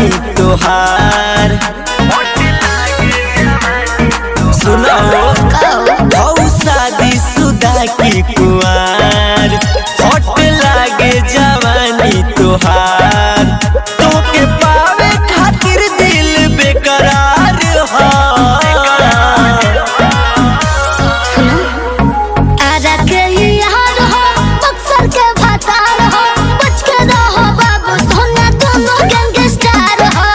जवानी तोहार सुनो हौ शादी सुदा की कुआर हट लागे जवानी तोहार तोके पावे खातिर दिल बेकरार हा आजा के यार हो बक्सर के भतार हो बच के रहो बाबू सोना दोनों गैंगस्टर हो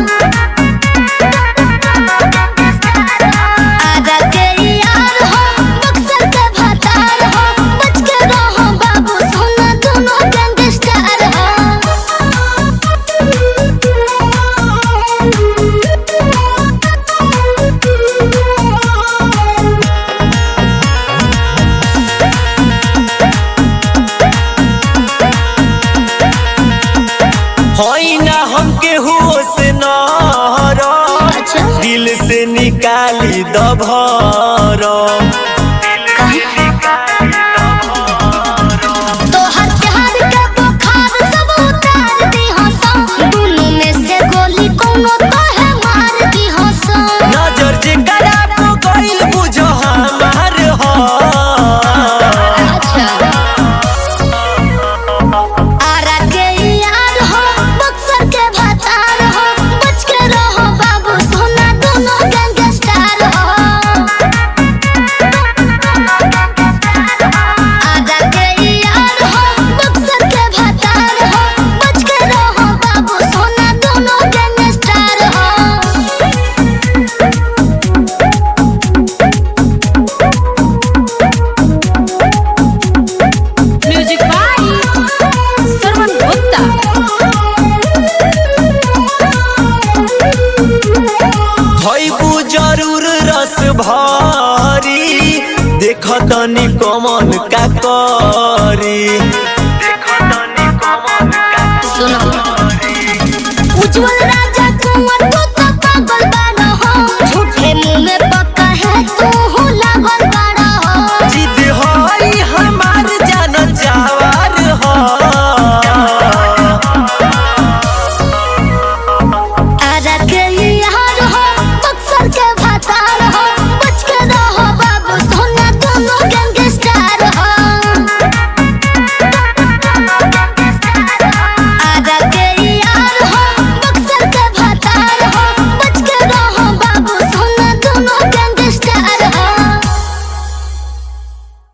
आजा के यार हो बक्सर के भतार हो बच के रहो बाबू सोना दोनों गैंगस्टर हो होई ना हमके होश न अच्छा दिल से निकाली दभर तोहर प्यार के बुखार सब उतार दी हंसो दुनू में से गोली कोनो तोहे मार दी हंसो नजर जे खराब गइल बुझ हमार हो अच्छा आरा के यार हो बक्सर के भतार हो बच के रहो बाबू सोना दोनों गैंगस्टर हो आरा के यार हो बक्सर के भतार हो बच के रहो बाबू सोना दोनों गैंगस्टर हो म्यूजिक बाय सरवन गुप्ता खइबू जरूर रस भरी देख तनी कमन का करी सुनो उज्जवल राजा कुंवर को